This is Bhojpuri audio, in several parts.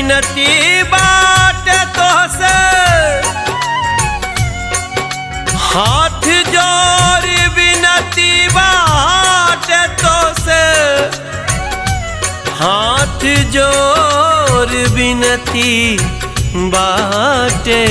बिनती बाट तोहसे हाथ जोर बिनती बाट तोसे हाथ जोर बिनती बाटे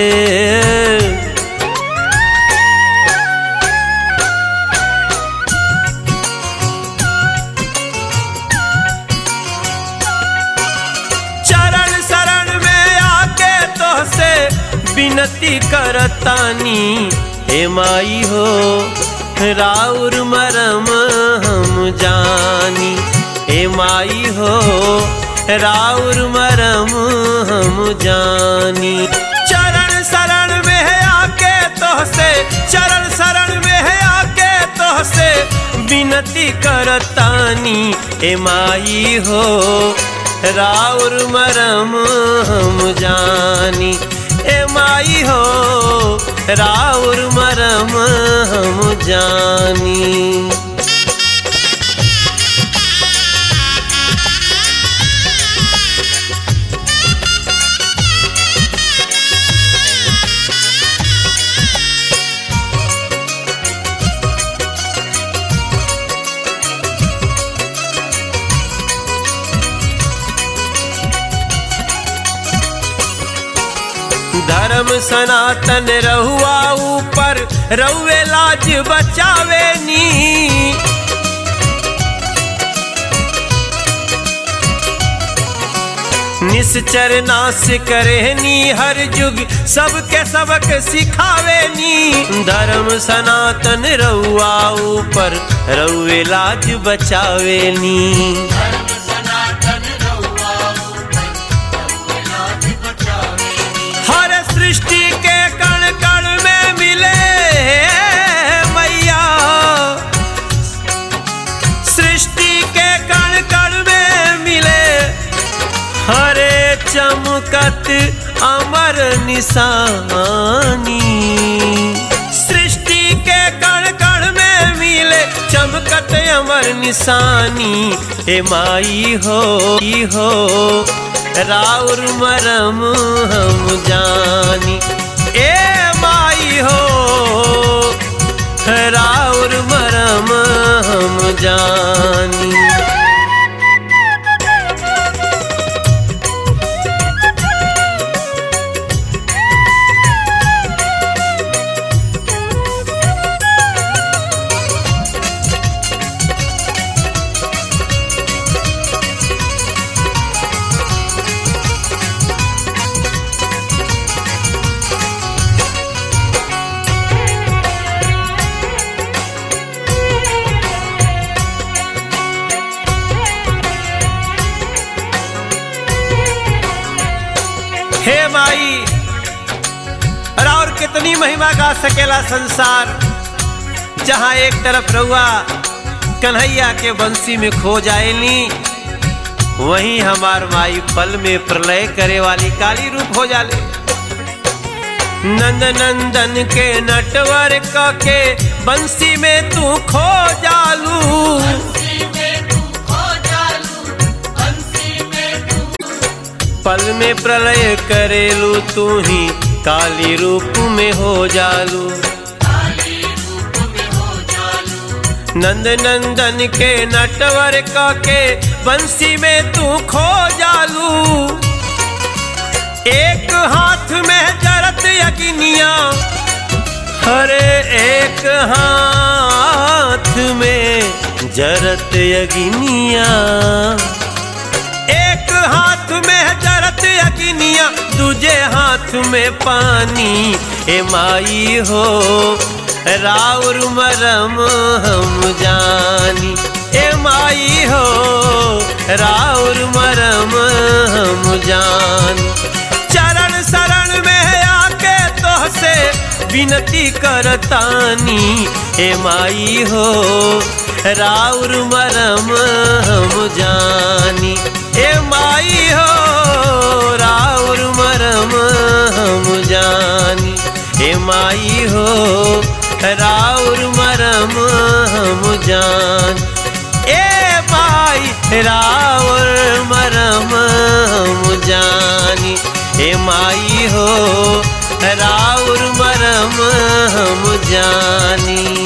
चरण शरण में आके तोहसे विनती करतानी हे माई हो राउर मरम हम जानी हे माई हो राउर मरम हम जानी चरण शरण में आके तोहसे चरण शरण में आके तोहसे विनती करतानी हे माई हो राउर मरम हम जानी ए माई हो राउर मरम हम जानी धर्म सनातन रहुआ ऊपर रउए लाज बचावे नी निश्चर नाश करे नी हर युग सबके सबक सिखावे नी धर्म सनातन रउआ ऊपर रउए लाज बचावे नी हर सृष्टि के कण कण में मिले मैया सृष्टि के कण कण में मिले हरे चमकत अमर निशानी सृष्टि के कण कण में मिले चमकत अमर निशानी हे माई हो ई हो राउर मरम हम जानी ए माई हो राउर मरम हम जानी हे माई अरे और कितनी महिमा गा सकेला संसार जहाँ एक तरफ रउआ कन्हैया के बंसी में खो जाएली वहीं हमार माई पल में प्रलय करे वाली काली रूप हो जाले नंद नंदन के नटवर क के बंसी में तू खो जालू पल में प्रलय करेलू तू ही काली रूप में हो जालू नंद नंदन के नटवर क के बंसी में तू खो जालू एक हाथ में जरत यगिनिया हरे एक हाथ में जरत यगिनिया एक हाथ में जरत यगिनिया दूजे हाथ में पानी ए माई हो राउर मरम हम जानी ए माई हो राउर मरम हम जानी चरण शरण में आके तोहसे विनती करतानी ए माई हो राउर मरम हम जानी ए माई हो राउर मरम हम जानी ए माई हो राउर मरम हम जान ए माई माई राउर मरम हम जानी हे माई हो राउर मरम हम जानी